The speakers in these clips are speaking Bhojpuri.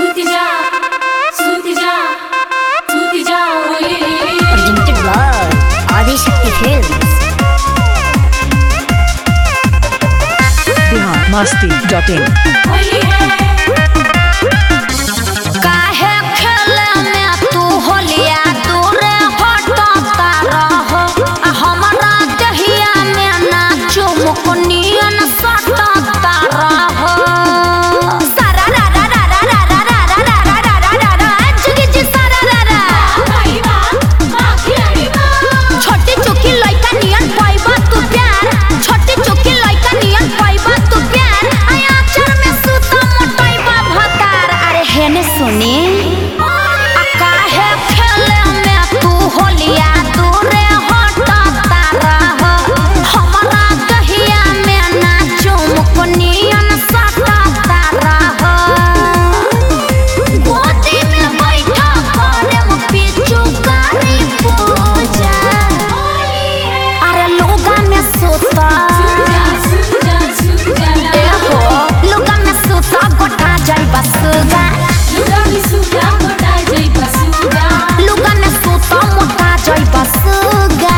सूती जा सूती जा सूती जा ओए Presented by Adishakti Films. Bihar Masti dot in Holi है काहे खेले में तू होलिया दूरे हटता रहो आ हमरा दहिया में ना चुमुकनियन सटता रहो सारा रा रा रा रा रा रा रा रा रा रा रा रा रा रा जुगी जी सारा रा रा भाई बा मां खिलाड़ी बा छोटी चुकी लइका नियन पाइबा तू प्यार छोटी चुकी लइका नियन पाइबा तू प्यार आया अक्षर में सूता मोटाइबा भतार अरे हेने सुनी आ काहे खेले में तू होलिया दूरे हटता रह हमरा दहिया में ना चुमुकनियन सटता रह गोदी में बैठा करम पिचुकारी पूजा अरे लोगा में सोता जा सूती जा सूती जा ए हो लोगा में सोता गोटा जाई बसगा लुगा भी सूता मोटा जई बसूगा लोगा में सोता मोटा जाई बसगा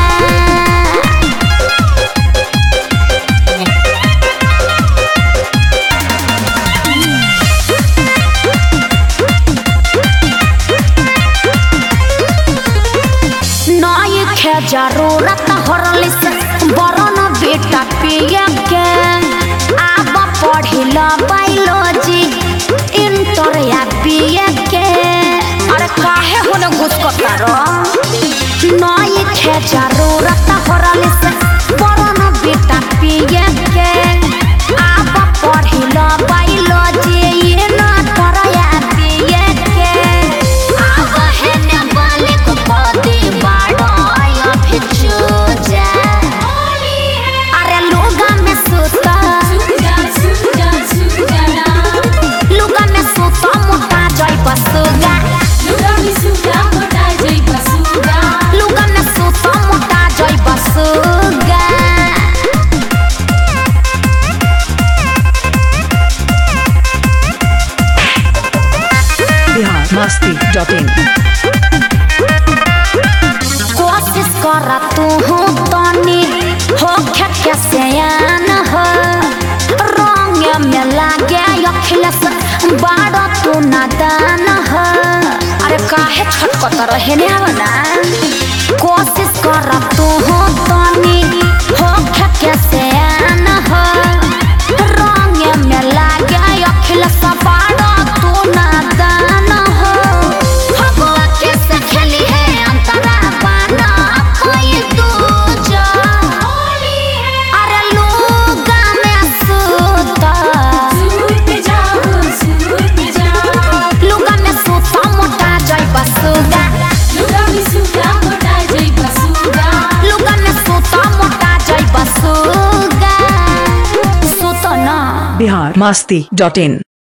नई खे जरूरत हरली से बरन बेटा पिए के आब पढ़िल बायोलॉजी इंटर या बीए के अरे काहे होने घुसकता रो नई खे जरूरत हरली से बरन बेटा पिए के आब पढ़िल बायोलॉजी इंटर या बीए के आब हेने बालिक पति बाड़ो अभी चूजा अरे लोगा में सुता सूती जा सूती जा सूती जा लोगा में सुता मोटा जाई बसुगा लुगा भी सूता मोटा जई बसूगा लोगा में सुता मोटा जाई बसुगा बिहार मस्ती डॉट इन कोशिश कर तू हूँ तनी हो के सयान हो रंग में लागे अखिलस बाड़ तू नादान हो अरे काहे छटकत रहे ने आवना कोशिश कर तू हूँ तनी हो के सयान हो रंग में लागे अखिलस बाड़ तू नादान हो भगवा कैसे खेली है अंतरा पाना कोई दूजा अरे लोगा में सूता सूती जा सूती जा लोगा में सूता मोटा जाई बसुगा लुगा भी सूता मोटा जई बसूगा लोगा में सूता मोटा जाई बसुगा सूता ना बिहार मस्ती डॉट इन